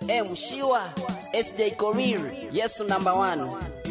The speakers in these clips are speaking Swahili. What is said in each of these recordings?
M Shiwa, SJ Korir, Yesu number one.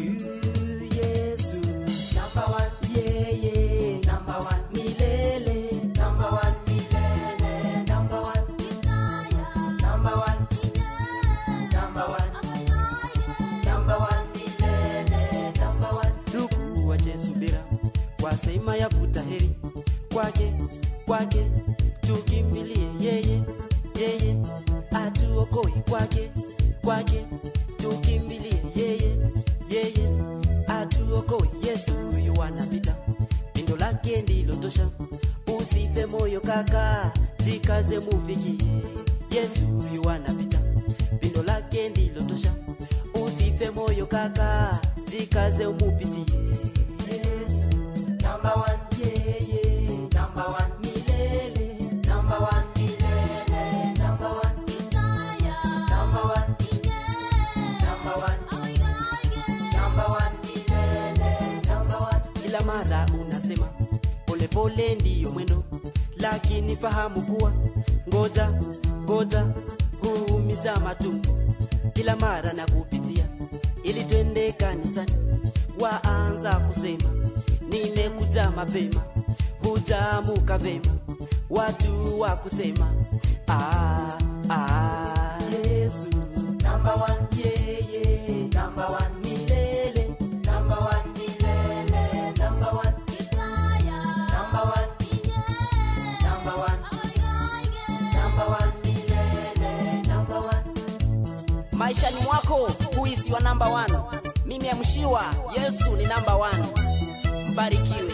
Yesu number one, yeah yeah, number one milele, number one milele, number one, number one, number one, number one milele, number one. Ndugu wache subira, wasema yavuta heri kwake, kwake tukimbilie yeye, yeye atuokoe kwake, kwake tukimbilie yeye, yeye atuokoe. Yesu huyu anapita, pendo lake ndilo tosha. Usife moyo kaka, jikaze mufikie. Yesu huyu anapita, pendo lake ndilo tosha. Usife moyo kaka, jikaze umupitie. Yesu number one, yeah yeah, number one milele, number one milele, number one, number one, number one. Number one, milele, number one. Kila mara unasema polepole ndiyo mwendo, lakini fahamu kuwa ngoja ngoja huumiza matumbo. Kila mara na kupitia ili twende kanisani, waanza kusema nimekuja mapema, hujamuka vema, watu wa kusema ah, ah. Yesu number one, yeah, yeah, number one milele, number one milele, number one, number one, number one, number one milele, number one. Maishani mwako huisi wa number one. Mimi M Shiwa, Yesu ni number one. Mbarikiwe.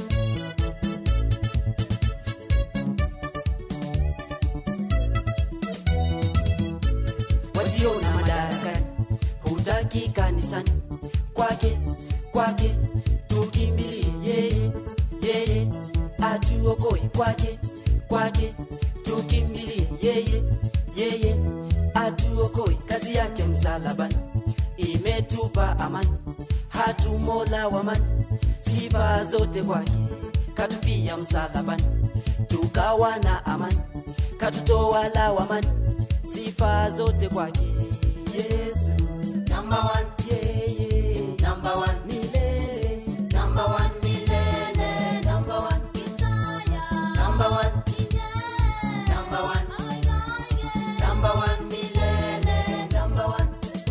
wajiona madarakani, hutaki kanisani, kwake kwake tukimbilie yeye, yeye atuokoe, kwake kwake tukimbilie yeye, yeye atuokoe. Kazi yake msalabani imetupa amani, hatumola wamani, sifa zote kwake, katufia msalabani, tukawa na amani, katutoa lawamani sifa zote kwake Yesu number one, yeah, yeah. number one milele number one milele number one number one number one number one milele number one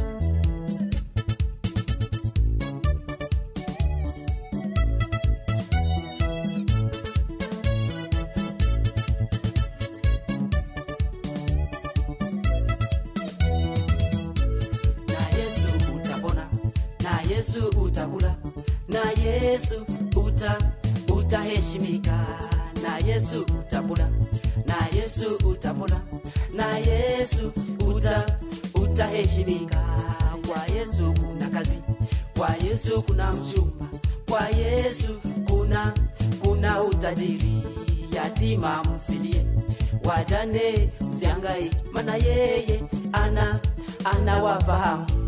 na Yesu utapona, na Yesu utakula, na Yesu uta utaheshimika, na Yesu utapona, na Yesu utapona, na Yesu uta utaheshimika. Kwa Yesu kuna kazi, kwa Yesu kuna mchumba, kwa Yesu kuna kuna utajiri. Yatima msilie, wajane msihangaike, maana yeye ana anawafahamu